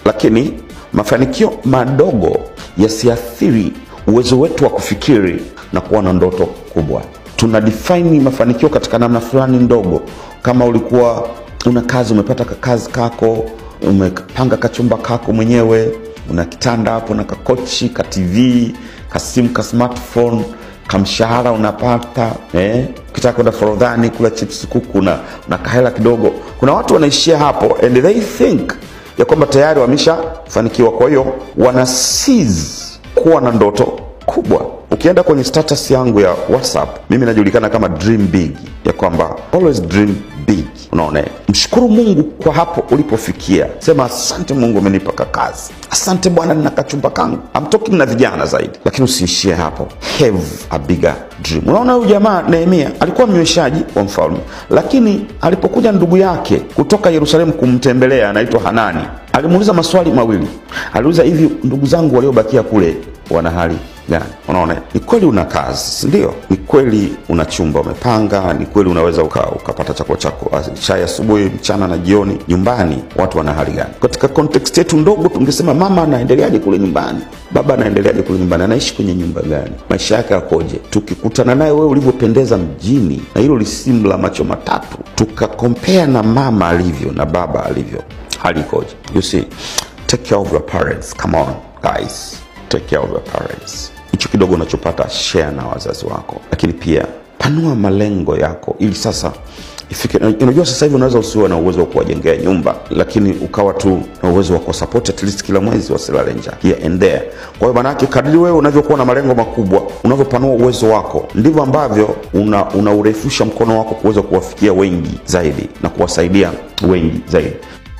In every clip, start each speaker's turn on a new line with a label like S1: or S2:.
S1: lakini mafanikio madogo yasiathiri uwezo wetu wa kufikiri na kuwa na ndoto kubwa. Tuna define mafanikio katika namna fulani ndogo. Kama ulikuwa una kazi, umepata kazi kako, umepanga kachumba kako mwenyewe, una kitanda hapo na kakochi ka TV kasimu ka smartphone kamshahara unapata eh? ukitaka kwenda forodhani kula chips kuku na, na kahela kidogo. Kuna watu wanaishia hapo and they think ya kwamba tayari wameshafanikiwa, kwa hiyo wana seize kuwa na ndoto kubwa. Ukienda kwenye status yangu ya WhatsApp, mimi najulikana kama dream big, ya kwamba always dream big. Unaona, mshukuru Mungu kwa hapo ulipofikia. Sema asante Mungu, umenipa kakazi. Asante Bwana, nina kachumba kangu. I'm talking na vijana zaidi, lakini usiishie hapo, have a bigger dream. Unaona, huyu jamaa Nehemia alikuwa mnyweshaji wa mfalme, lakini alipokuja ndugu yake kutoka Yerusalemu kumtembelea, anaitwa Hanani, alimuuliza maswali mawili. Aliuliza, hivi ndugu zangu waliobakia kule wana hali gani? Unaona, ni kweli una kazi, si ndio? Ni kweli una chumba umepanga, ni kweli unaweza uka, ukapata chakula chako chai asubuhi, mchana na jioni. Nyumbani watu wana hali gani? Katika context yetu ndogo, tungesema mama anaendeleaje kule nyumbani, baba anaendeleaje kule nyumbani, anaishi kwenye nyumba gani, maisha yake yakoje? Tukikutana naye wewe ulivyopendeza mjini na hilo lisimu la macho matatu, tukakompea na mama alivyo na baba alivyo, hali ikoje? You see, take care of your parents. Come on guys, take care of your parents. Hicho kidogo unachopata share na wazazi wako, lakini pia panua malengo yako ili sasa ifike. Unajua, sasa hivi unaweza usiwe na uwezo wa kuwajengea nyumba, lakini ukawa tu na uwezo wa kusupport at least kila mwezi wasilale njaa here and there. Kwa hiyo manake, kadri wewe unavyokuwa na malengo makubwa, unavyopanua uwezo wako, ndivyo ambavyo una, unaurefusha mkono wako kuweza kuwafikia wengi zaidi na kuwasaidia wengi zaidi.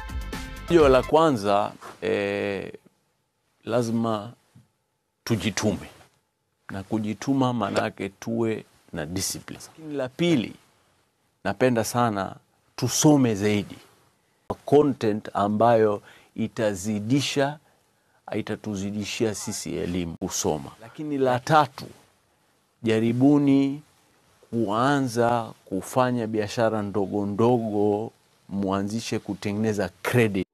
S2: Hiyo la kwanza eh, lazima tujitume na kujituma, maanake tuwe na discipline. Lakini la pili, napenda sana tusome zaidi content ambayo itazidisha itatuzidishia sisi elimu kusoma. Lakini la tatu, jaribuni kuanza kufanya biashara ndogo ndogo, mwanzishe kutengeneza credit.